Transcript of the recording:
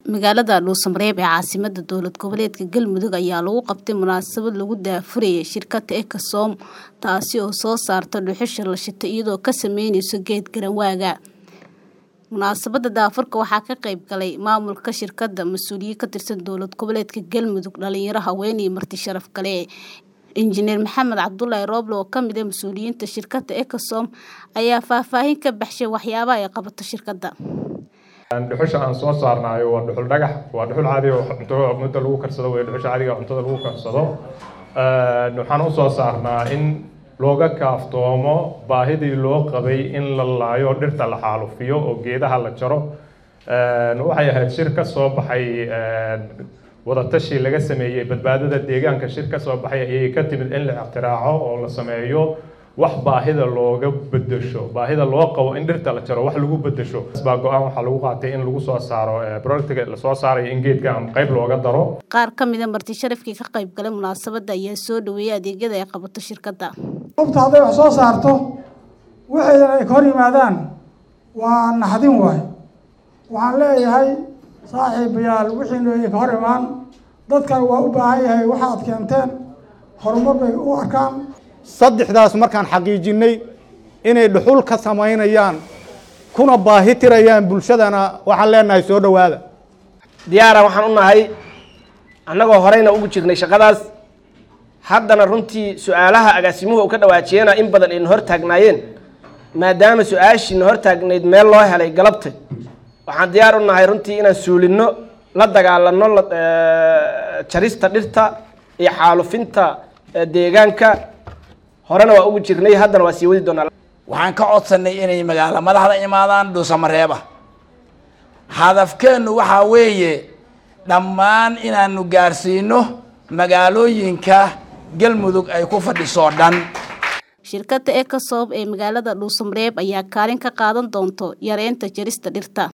magaalada dhuusamareeb ee caasimada dowlad goboleedka galmudug ayaa lagu qabtay munaasabad lagu daafurayay shirkada ecosom taasi oo soo saarta dhuxusha la shito iyadoo ka sameyneyso geed garanwaaga munaasabada daafurka waxaa ka qeyb galay maamulka shirkada mas-uuliyiin ka tirsan dowlad goboleedka galmudug dhalinyaro haween iyo marti sharaf kale injineer maxamed cabdulaahi rooble oo kamid ah mas-uuliyiinta shirkada ecosom ayaa faahfaahin ka baxshay waxyaabaha ay qabato shirkada dhuxusha aan soo saarnaayo waa dhuxul dhagax waa dhuxul caadi oo cunto muddo lagu karsado wey dhuxusha caadiga cuntada lagu karsado waxaan usoo saarnaa in looga kaaftoomo baahidii loo qabay in la laayo dhirta la xaalufiyo oo geedaha la jaro waxay ahayd shir ka soo baxay wadatashi laga sameeyey badbaadada deegaanka shir ka soo baxay ayay ka timid in la ictiraaco oo la sameeyo wax baahida looga bedesho baahida loo qabo in dhirta la jaro wax lagu bedesho baa go-aan waxaa lagu qaatay in lagu soo saaro projectiga lasoo saarayo in geedka qayb looga daro qaar ka mid a marti sharafkii ka qayb galay munaasabada ayaa soo dhaweeyay adeegyada ay qabato shirkadda qofta hadday wax soo saarto waxaydan ay ka hor yimaadaan waa naxdin waay waxaan leeyahay saaxiibayaal wixiinu ay ka hor imaan dadkan waa u baahan yahay waxaad keenteen horumar bay u arkaan saddexdaas markaan xaqiijinay inay dhuxul ka samaynayaan kuna baahi tirayaan bulshadana waxaan leenahay soo dhowaada diyaara waxaan u nahay annagoo horeyna ugu jirnay shaqadaas haddana runtii su-aalaha agaasimuhu u ka dhawaajiyena in badan ayna hor taagnaayeen maadaama su-aashiina hor taagnayd meel loo helay galabta waxaan diyaar u nahay runtii inaan suulinno la dagaalano jarista dhirta iyo xaalufinta deegaanka horena waa ugu jirnay haddana waa sii wadi doonaa waxaan ka codsanay inay magaalo madaxda imaadaan dhuusamareeba hadafkeennu waxaa weeye dhammaan inaanu gaarsiino magaalooyinka galmudug ay ku fadhiso dhan shirkada ecosob ee magaalada dhuusamareeb ayaa kaalin ka qaadan doonto yareynta jarista dhirta